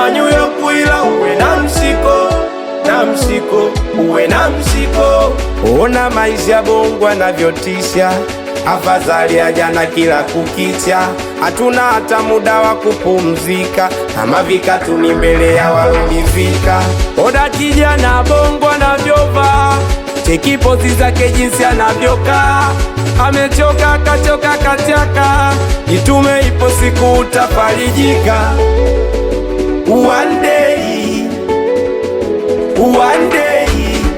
kama New York, ila uwe na msiko na msiko, uwe na msiko. Ona maisha Bongo anavyotisha, afadhali ya jana kila kukicha. Hatuna hata muda wa kupumzika, kama vikatuni mbele ya walonivika. Oda kijana Bongo anavyovaa, cheki pozi zake jinsi anavyokaa, amechoka kachoka kachaka, jitume, ipo siku utafarijika. One day, one day,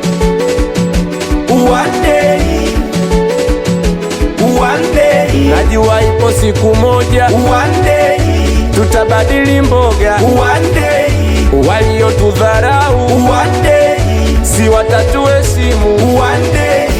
one day, one day. Najua ipo siku moja, one day, tutabadili mboga, one day, waliotudharau, one day, si watatuheshimu, one day.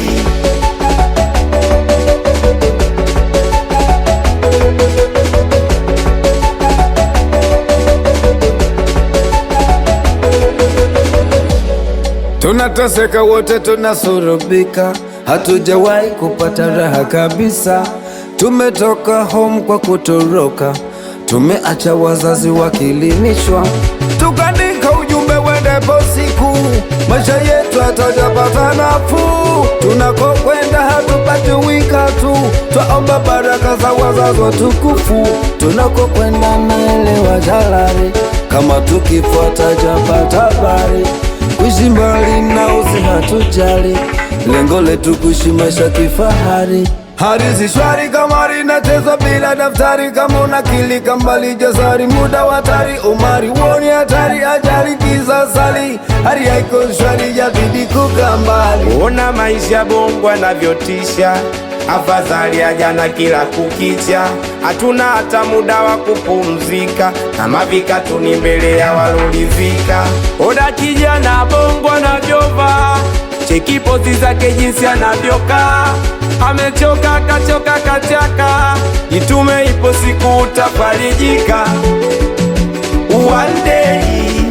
Tunateseka wote, tunasurubika, hatujawahi kupata raha kabisa. Tumetoka home kwa kutoroka, tumeacha wazazi wakilimishwa, tukaandika ujumbe wendepo siku, maisha yetu hatajapata nafuu. Tunakokwenda hatupati wika tu, twaomba baraka za wazazi watukufu. Tunakokwenda naelewa jalari, kama tukifuata japata habari kuishi mbali na usi hatujali, lengo letu kuishi maisha kifahari. Hali si shwari kama linachezwa bila daftari, kama unakilika mbali jasari, muda wa hatari, umari woni hatari, ajali kisasali, hali haiko shwari, jabidi kukaa mbali. Ona maisha Bongo anavyotisha, afadhali ya jana kila kukicha. Hatuna hata muda wa kupumzika, kama vikatuni mbele ya walolivika. Oda kijana Bongo anavyovaa, cheki pozi zake jinsi anavyokaa, amechoka kachoka kachaka, jitume, ipo siku utafarijika. One day,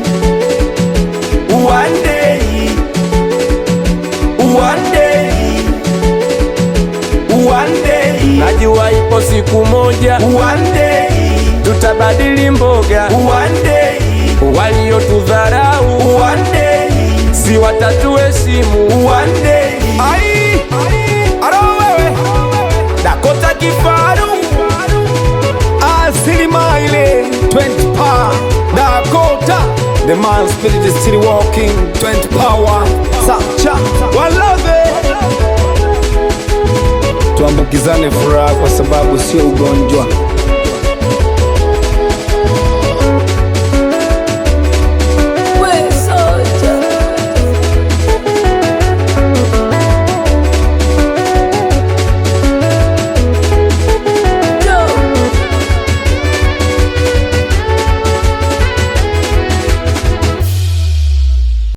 one day, one day, one day. Najua ipo siku moja, one day, tutabadili mboga, one day, waliotudharau, one day, si watatuheshimu, one day. Ai, aro wewe, Dakota Kifaru, Asilima ile 20 power Dakota The man spirit is still walking 20 power Sacha Walave Tuambukizane furaha kwa sababu sio ugonjwa